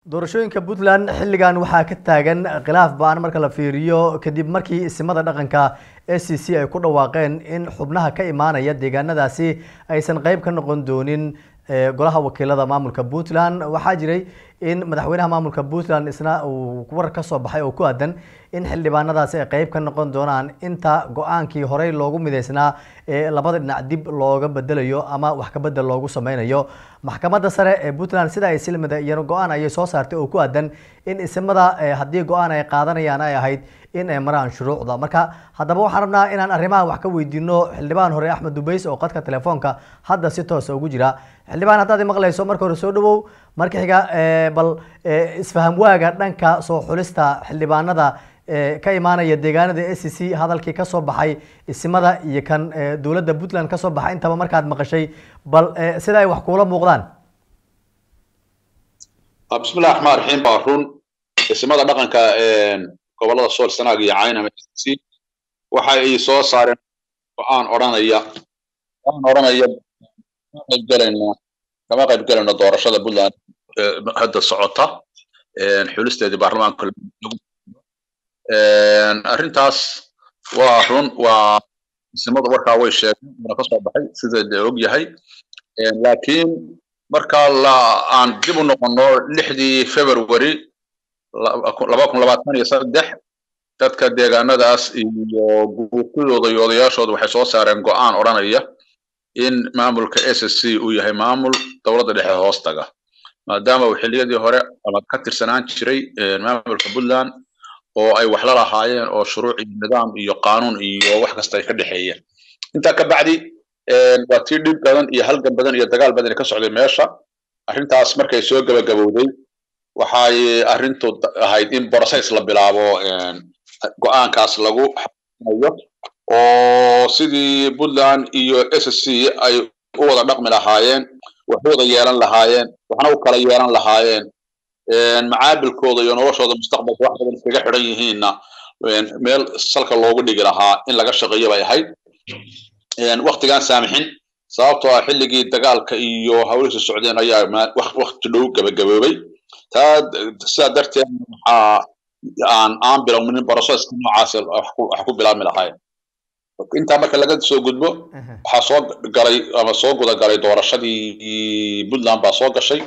doorashooyinka puntland xilligan waxaa ka taagan khilaaf baan marka la fiiriyo kadib markii isimada dhaqanka a c c ay ku dhawaaqeen in xubnaha ka imaanaya deegaanadaasi aysan qeyb ka noqon doonin golaha wakiilada maamulka puntland waxaa jiray in madaxweynaha maamulka puntland isna uu war ka soo baxay oo ku aadan in xildhibaanadaasi ay qeyb ka noqon doonaan inta go-aankii horey loogu mideysnaa ee labada dhinac dib looga bedelayo ama wax kabedel loogu sameynayo maxkamadda sare ee puntland sida ay silmida iyana go-aan ayay soo saartay oo ku aadan in isimada haddii go-aan ay qaadanayaan ay ahayd in ay maraan shuruucda marka haddaba waxaan rabnaa inaan arrimaha wax ka weydiino xildhibaan hore axmed dubeys oo qadka telefoonka hadda si toosa ugu jira xildhibaan haddaad maqlayso marka hore soo dhawow marka xiga bal isfaham waaga dhanka soo xulista xildhibaanada ka imaanaya deegaanada a c c hadalkii kasoo baxay isimada iyo kan dowladda puntland kasoo baxay intaba markaad maqashay bal sida ay wax kuula muuqdaan bismillahi raxmaan raxiim baa run isimada dhaqanka gobolada sool sanaag iyo caynama c waxa ay soo saareen go-aan odhanaya go-aan odhanaya kama qaybgelayno kama qaybgelayno doorashada puntland hadda socota xulisteedii baarlamaanka arrintaas waa run waa isimada warkaa way sheegeen una kasoo baxay sida de og yahay laakiin marka la aan dib u noqono lixdii february laba kun labaatan iyo saddex dadka deegaanadaas iyo guurtidooda iyo odayaashooda waxay soo saareen go-aan odhanaya in maamulka s s c uu yahay maamul dowladda dhexe hoostaga maadaama uu xilliyadii hore ama ka tirsanaan jiray maamulka puntland oo ay wax la lahaayeen oo shuruuc iyo nidaam iyo qaanuun iyo wax kasta ay ka dhexeeyeen intaa ka bacdi waa tii dhib badan iyo halgan badan iyo dagaal badan ka socday meesha arrintaas markay soo gabagabowday waxay arrintu ahayd in process la bilaabo go-aankaas lagu xayo oo sidii puntland iyo s c ay u wada dhaqmi lahaayeen wax u wada yeelan lahaayeen waxna u kala yeelan lahaayeen macaabilkooda iyo noloshooda mustaqbalka wax badan iskaga xidhan yihiinna meel salka loogu dhigi lahaa in laga shaqeeyo bay ahayd waktigaan saamixin sababtoo ah xilligii dagaalka iyo hawlihiisa socdeen ayaa wakti dhow gabagaboobay taa sidaa darteed waxaa aan aan bilownin broseska noocaas wax ku bilaabmi lahayn intaa marka laga soo gudbo waxaa soo galay ama soo guda galay doorashadii puntland baa soo gashay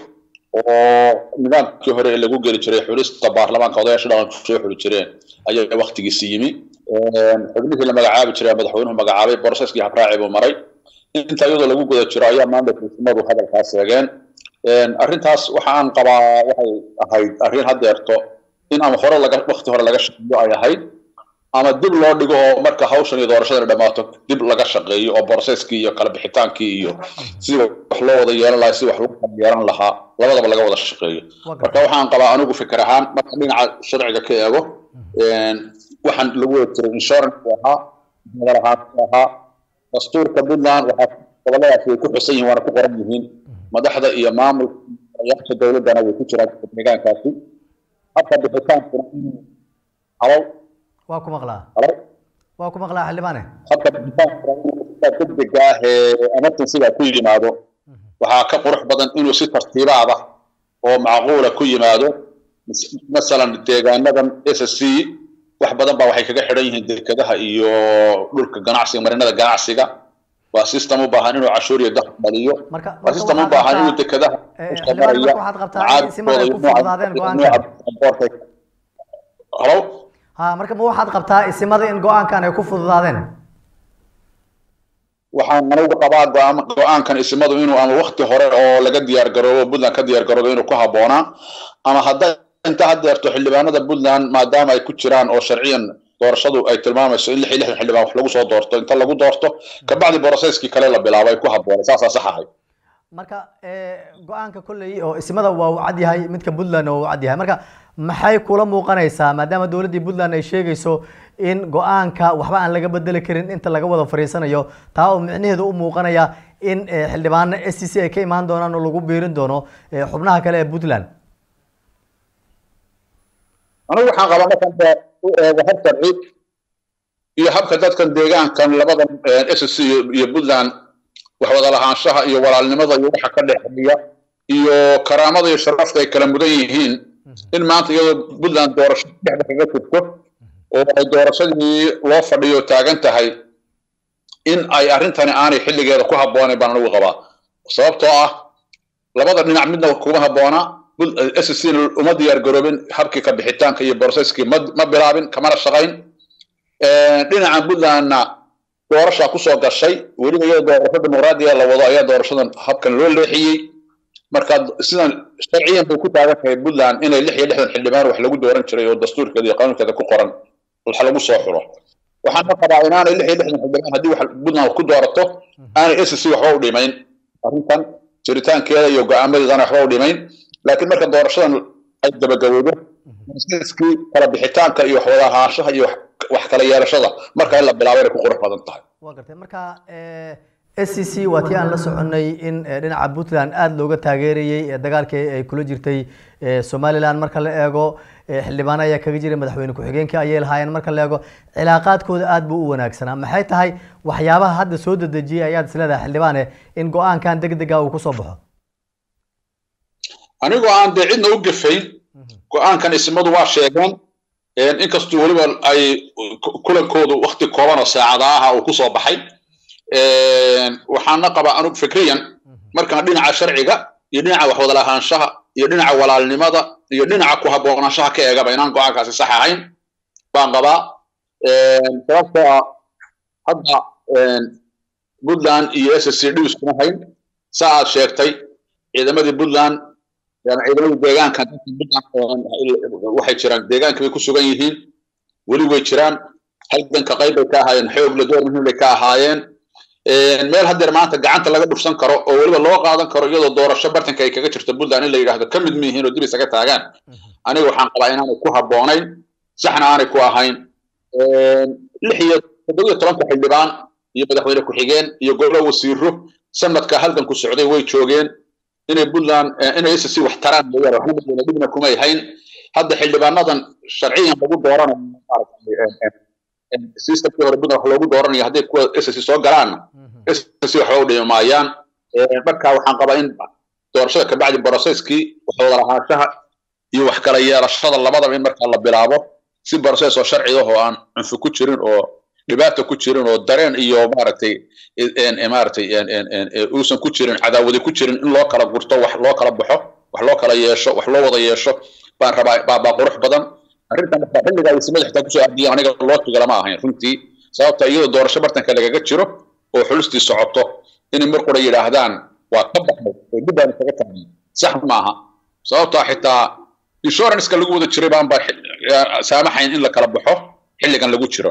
oo nidaamkii hore ee lagu geli jiray xulista baarlamaanka odayaasha dhaqanku soo xuli jireen ayaa waktigiisi yimi xubnihii la magacaabi jiray madaxweynuhu magacaabay boroseskii habraaci buu maray inta iyadoo lagu guda jiro ayaa maamulka isimadu hadalkaas sheegeen arrintaas waxa aan qabaa waxay ahayd arrin haddeerto in ama hore laga wakti hore laga shaqeeyo ay ahayd ama dib loo dhigo oo marka hawshan iyo doorashadana dhammaato dib laga shaqeeyo oo boroseskii iyo kala bixitaankii iyo sidii wax loo wada yeelan lahaa sidii wax loo kala yeelan lahaa labadaba laga wada shaqeeyo marka waxaan qabaa anigu fikir ahaan marka dhinaca sharciga ka eego waxaan lagu wada jiray insurance ahaa madalahaansi ahaa dastuurka puntland waxaa goboladaas way ku xusan yihin waana ku qoran yihiin madaxda iyo maamulka ayaasha dowladdana way ku jiraan deegaankaasi habka bixitaankuna inuu halow waa ku maqlaa halow waa ku maqlaa xildhibaane habka bixitaankuna inuu degdega ah ee emergencyga ku yimaado waxaa ka qurux badan inuu si tartiibaada oo macquula ku yimaado masalan deegaanadan s s c wax badan baa waxay kaga xidhan yihiin dekedaha iyo dhulka ganacsiga marinada ganacsiga waa system u baahan inuu cashuur iyo dakhli dhaliyo waa system u baahan inuu dekedaha halo ha marka ma waxaad qabtaa isimada in go-aankan ay ku fududaadeen waxaan anigu qabaa go-aankan isimadu inuu ama wakti hore oo laga diyaar garoobo puntland ka diyaar garoobo inuu ku habboonaa ama hadda inta haddeerto xildhibaanada puntland maadaama ay ku jiraan oo sharciyan doorashadu ay tilmaamayso in lix iyo lixdan xildhibaan wax lagu soo doorto inta lagu doorto kabacdi boroseskii kale la bilaabo ay ku habboonay saasaa sax ahay marka go-aanka kolley oo isimada waa uu cad yahay midka puntland waa uu cad yahay marka maxay kula muuqanaysaa maadaama dowladdii puntland ay sheegayso in go-aanka waxba aan laga bedeli karin inta laga wada fariisanayo taa oo micnaheedu u muuqanaya in xildhibaano s c c ay ka imaan doonaan oo lagu biirin doono xubnaha kale ee puntland anigu waxaan qabaa markaan u eego hab sharci iyo habka dadkan deegaankan labadan s c iyo puntland wax wada lahaanshaha iyo walaalnimada iyo waxa ka dhexeeya iyo karaamada iyo sharafta ay kala mudan yihiin in maanta iyadoo puntland doorasho dhexda kaga jirto oo ay doorashadii loo fadhiyo taagan tahay in ay arrintani aanay xilligeeda ku habboonayn baan anigu qabaa sababtoo ah labada dhinac midna kuma habboona s c uma diyaar garoobin habkii ka bixitaanka iyo boroseskii ma bilaabin kamana shaqayn dhinacan puntlandna doorashaa kusoo gashay weliba iyadoo doorasho dimuqraadiga la wado ayaa doorashadan habkan loo leexiyey marka sidan sharciyan bay ku taagan tahay puntland inay lix iyo lixdan xildhibaan wax lagu dooran jiray oo dastuurkeeda iyo qanuunkeeda ku qoran wax lagu soo xuro waxaana qabaa inaanay lix iyo lixdan xildhibaan haddii wax puntland ku doorato aanay s c waxba u dhimayn arrintan jiritaankeeda iyo go-aamadeedana waxba u dhimayn laakiin marka doorashadan ay gabagabowdo kii kala bixitaanka iyo waxwada ahaanshaha iyo wax kala yeelashada marka in la bilaabo inay ku qurux badan tahay waa gartay marka s c c waa tii aan la soconay in dhinaca puntland aada looga taageerayey dagaalkii ay kula jirtay somaliland marka la eego xildhibaano ayaa kaga jiray madaxweyne ku-xigeenkii ayay lahaayeen marka la eego cilaaqaadkooda aada buu u wanaagsanaa maxay tahay waxyaabaha hadda soo dedejiyay ayaad isleedahay xildhibaane in go-aankan deg dega uu kusoo baxo anigoo aan dee cidna u gefayn go-aankan ismadu waa sheegeen inkastuu weliba ay kulankoodu wakti kooban oo saacada aha uu kusoo baxay waxaana qabaa anug fikriyan markaan dhinaca sharciga iyo dhinaca waxwada lahaanshaha iyo dhinaca walaalnimada iyo dhinaca ku habboonaanshaha ka eegaba inaan go-aankaasi sax ahayn baan qabaa sababtoo ah hadda puntland iyo s c d iskuma hayn saa aad sheegtay ciidamadii puntland ciidamadii deegaanka waxay jiraan deegaanka bay ku sugan yihiin weli way jiraan halganka qayb bay ka ahaayeen xoogle door muhiim bay ka ahaayeen meel haddeer maanta gacanta laga dhufsan karo oo weliba loo qaadan karo iyadoo doorasho bartanka ay kaga jirto puntland in la yidhahdo ka mid miyihiin oo dib isaga taagaan aniga waxaan qabaa inaanay ku habboonayn saxna aanay ku ahayn lix iyo toddobiyo tobanka xildhibaan iyo madaxweyne ku-xigeen iyo gobolo wasiiro sanadka halganku socday way joogeen inay puntland inay s c wax taraan mooyaane waxna madweyne dhibna kumay hayn hadda xildhibaanadan sharciyan lagu dooranayo systemkii hore puntland wax loogu dooranayo hadday kuwa s c soo galaanna s c waxba u dhimi maayaan marka waxaan qabaa in doorashada kabacdi broceskii waxwada lahaanshaha iyo wax kala yeelashada labadaba in markaa la bilaabo si broces oo sharciga oo aan cunfi ku jirin oo dhibaata ku jirin oo dareen iyo maaragtay maaragtay uusan ku jirin cadaawadi ku jirin in loo kala gurto wax loo kala baxo wax loo kala yeesho wax loo wada yeesho baan rabaa baa baa qurux badan arrintan marka xilligaa ismada xitaa kusoo aadiyay aniga loo tuga lama ahayn runtii sababta iyadoo doorasho bartanka lagaga jiro oo xulustii socoto inay mar qura yidhaahdaan waa ka baxay oo dib baan isaga tagnay sax maaha sababtaa xitaa insuranceka lagu wada jiray baan baa saamaxayn in la kala baxo xilligan lagu jiro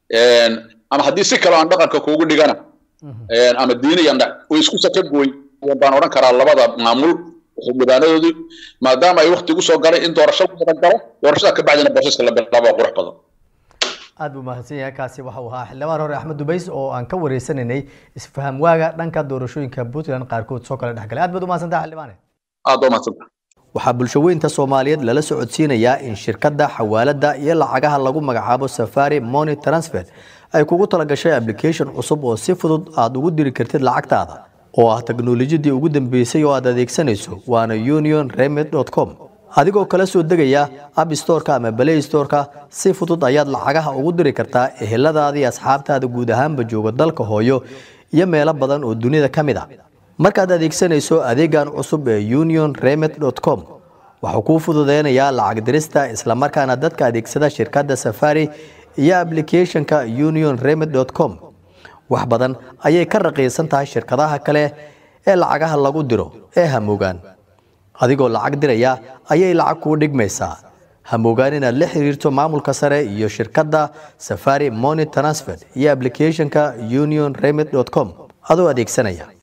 ama haddii si kale aan dhaqanka kuugu dhigana ama diiniyan way isku saka gooy baan odhan karaa labada maamul xildhibaanadoodii maadaama ay wakti gu soo galay in doorasho wada galo doorashada ka bacdina boosaska la bilaabo qurux badan aad buu mahadsan yahay kaasi waxa uu ahaa xildhibaan hore axmed dubays oo aan ka wareysanaynay isfaham waaga dhanka doorashooyinka puntland qaarkood soo kala dhexgalay aad baad umahadsantaha xildhibaane aad baa umahadsanta waxaa bulshaweynta soomaaliyeed lala socodsiinayaa in shirkadda xawaaladda iyo lacagaha lagu magacaabo safari money transfer ay kugu talagashay application cusub oo si fudud aad ugu diri kartid lacagtaada oo ah teknolojiyadii ugu dambeysay oo aad adeegsanayso waana union remed com adigoo kala soo degaya app storeka ama balay storeka si fudud ayaad lacagaha ugu diri kartaa eheladaadii asxaabtaada guud ahaanba jooga dalka hooyo iyo meelo badan oo dunida ka mid a markaad adeegsanayso adeegan cusub ee union remed com waxuu kuu fududeynayaa lacag dirista islamarkaana dadka adeegsada shirkadda safari iyo aplicathonka union remed com wax badan ayay ka raqiisan tahay shirkadaha kale ee lacagaha lagu diro ee hamoogaan adigoo lacag diraya ayay lacag kuu dhigmaysaa hamoogaan inaad la xiriirto maamulka sare iyo shirkadda safari money transfer iyo aplicathonka union remed com adoo adeegsanaya